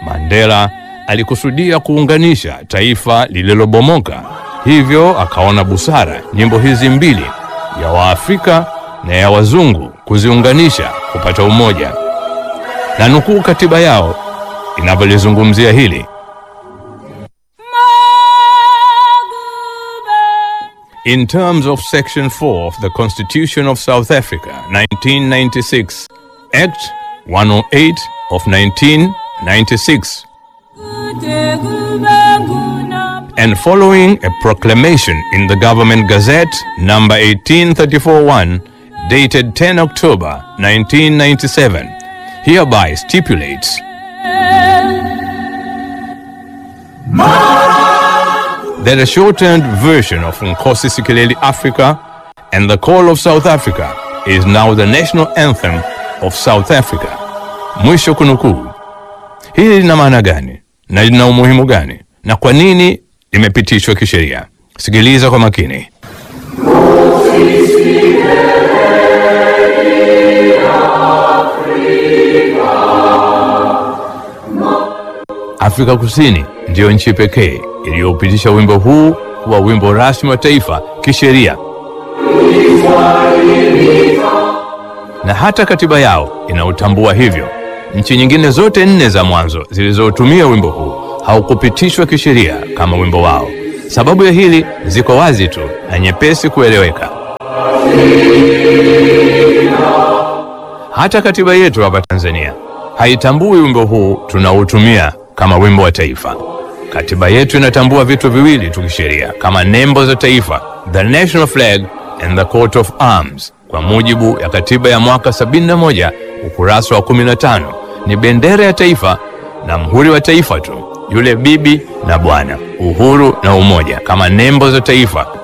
Mandela alikusudia kuunganisha taifa lililobomoka, hivyo akaona busara nyimbo hizi mbili, ya Waafrika na ya wazungu, kuziunganisha kupata umoja, na nukuu katiba yao inavyolizungumzia hili. In terms of Section 4 of the Constitution of South Africa, 1996, Act 108 of 1996, and following a proclamation in the Government Gazette number 18341 dated 10 October 1997, hereby stipulates that a shortened version of Nkosi Sikeleli Africa and the Call of South Africa is now the national anthem of South Africa. Mwisho kunukuu. Hili lina maana gani na lina umuhimu gani na kwa nini limepitishwa kisheria? Sikiliza kwa makini. Afrika Kusini ndiyo nchi pekee iliyopitisha wimbo huu kuwa wimbo rasmi wa taifa kisheria, na hata katiba yao inautambua hivyo. Nchi nyingine zote nne za mwanzo zilizotumia wimbo huu haukupitishwa kisheria kama wimbo wao. Sababu ya hili ziko wazi tu na nyepesi kueleweka. Hata katiba yetu hapa Tanzania haitambui wimbo huu tunaotumia kama wimbo wa taifa. Katiba yetu inatambua vitu viwili tu kisheria kama nembo za taifa, the national flag and the coat of arms. Kwa mujibu ya katiba ya mwaka 71 ukurasa wa 15, ni bendera ya taifa na mhuri wa taifa tu, yule bibi na bwana, uhuru na umoja kama nembo za taifa